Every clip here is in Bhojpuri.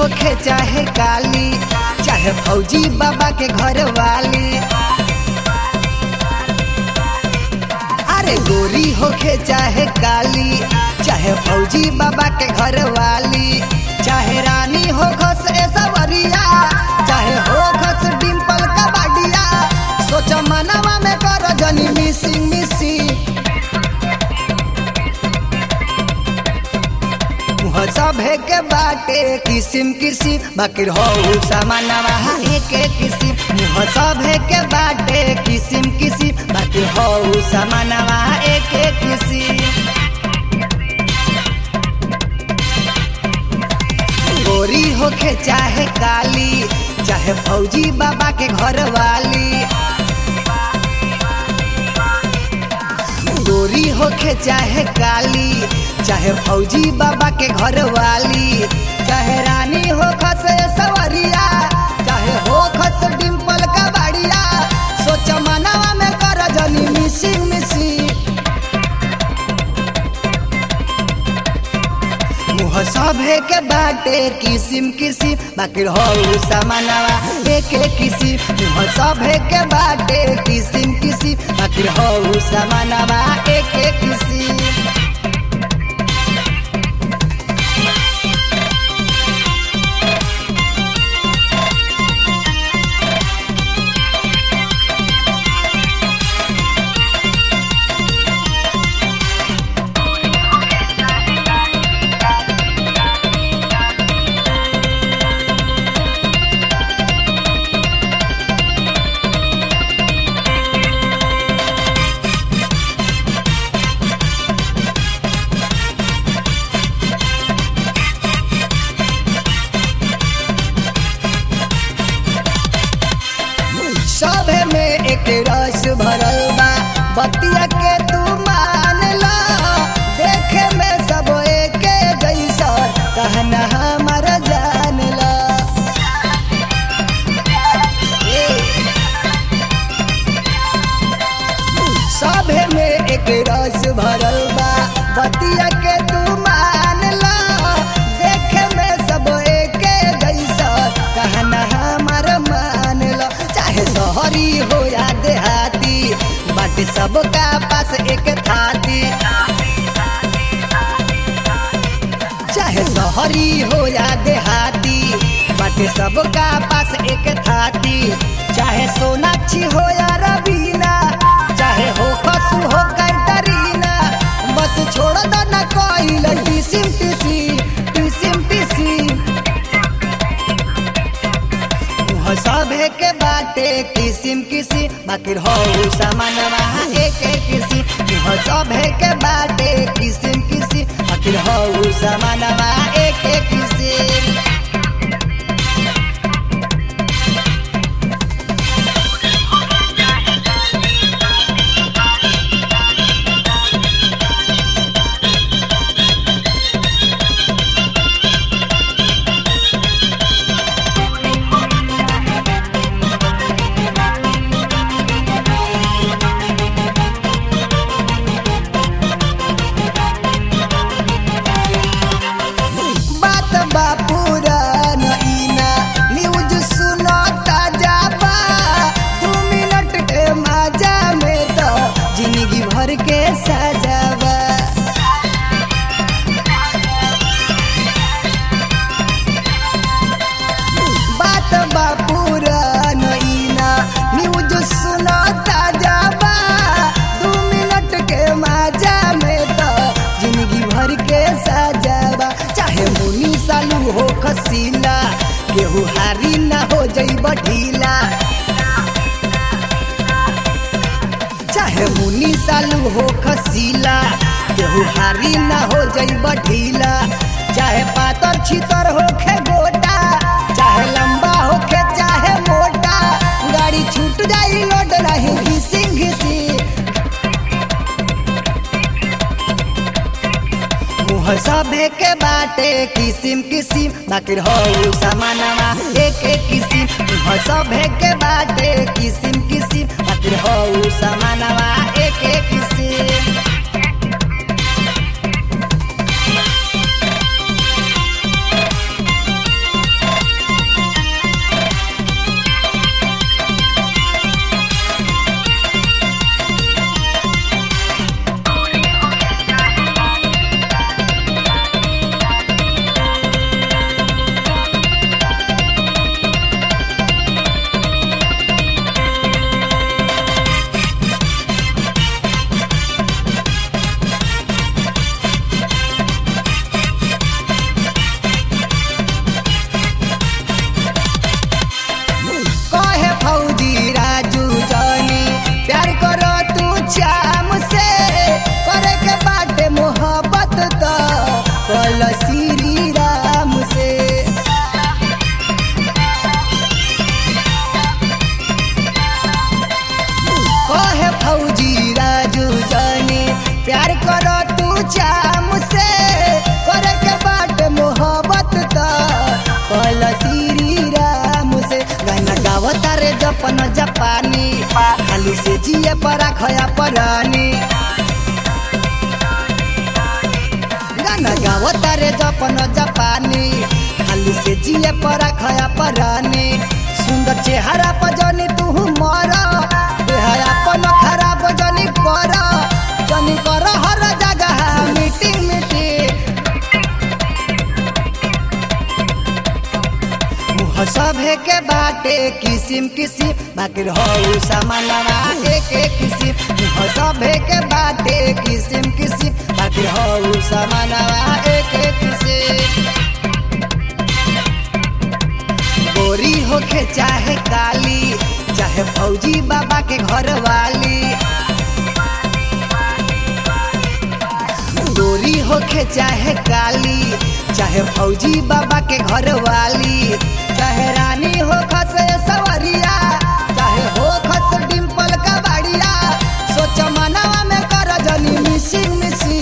होखे चाहे काली चाहे फौजी बाबा के घर वाली अरे गोरी होखे चाहे काली चाहे फौजी बाबा के घर वाली चाहे रानी हो खस सवरिया चाहे हो खस डिम्पल कबाडिया सोच मनवा में कर जनी मिसिंग मिसिंग मुह सभे के बाटे किसिम किसिम बाकी हो सामानवा एक एक किसिम मुह सभे के बाटे किसिम किसिम बाकी हो सामानवा एक एक किसिम गोरी होखे चाहे काली चाहे फौजी बाबा के घर वाली गोरी होखे चाहे काली चाहे फौजी बाबा के घर वाली चाहे रानी हो खस सवरिया चाहे हो खस डिम्पल का बाड़िया सोच मनवा में कर जनी मिसी मिसी मुह सभे के बाटे किसिम किसिम बाकी हो सामानवा एक एक किसिम मुह सभे के बाटे किसिम किसिम बाकी हो सामानवा एक एक किसिम सभे में एक रस भरल बा बतिया के तू मान ला देखे में सब एक जैसा कहना हमर जान ला ए, सभे में एक रस भरल बा बतिया के तू मान ला देखे में सब एक जैसा कहना हमर मान ला चाहे शहरी हो या देहाती बाटे सबका पास एक थाती चाहे शहरी हो या देहाती बाटे सबका पास एक थाती चाहे सोनाक्षी हो या रवीना चाहे हो खसु हो कैटरीना बस छोड़ दो न कोई टिसिम टिसी टिसिम टिसी मुह सभे के बाटे किसिम किसिम बाकी हो सामानवा एक एक किसिम मुह सभे के बाटे किसिम किसिम बाकी हो सामानवा एक एक किसिम बात बा पुरान इना न्यूज सुनो ताजा बा दू मिनट के मजा में तो जिंदगी भर के सजावा बात बा पुरान इना न्यूज सुनो ताजा बा दू मिनट के मजा में तो जिंदगी भर के सजावा चाहे मुनी सालू हो खसीला केहू हारी ना हो जइब ढीला चाहे मुनी सालू हो खसीला केहू हारी ना हो जइब ढीला चाहे पातर छितर होखे गोटा चाहे लंबा होखे चाहे मोटा गाड़ी छूट जाई लोड नहीं घिसी घिसी मुह सभे के बाटे किसिम किसिम बाकी हो सामानवा एक एक किसिम मुह सभे के बाटे किसिम किसिम बाकी हो सामानवा एक एक किसिम परा खया परानी गाना गाव तारे जपन जापानी खाली से जिए परा खया परानी सुंदर चेहरा पर जनी तू मर अपन खराब जनी कर जनी कर हर जगह मीटिंग मीटिंग मुह सभे के बाटे किसिम किसिम बाकी हो सामानवा एक एक किसिम मुह सभे के बाटे किसिम किसिम बाकी हो सामानवा एक एक किसिम गोरी होके चाहे काली चाहे फौजी बाबा के घर वाली गोरी होके चाहे काली चाहे फौजी बाबा के घर वाली चाहे रानी हो खस सवरिया चाहे हो खस डिम्पल का बाड़िया सोच मनवा में कर जनी मिसी मिसी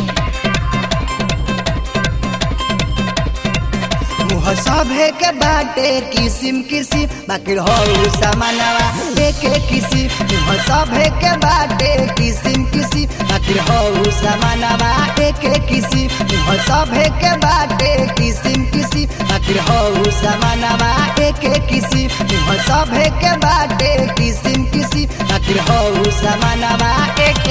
मुह सभे के बाटे किसिम किसिम बाकी हो सामानवा एक एक किसिम मुह सभे के बाटे किसिम किसिम बाकी हो सामानवा एक एक किसिम मुह सभे के बाटे किसिम किसिम बाकी हो सामानवा एक एक किसिम मुह सभे के बाटे किसिम किसिम बाकी हो सामानवा एक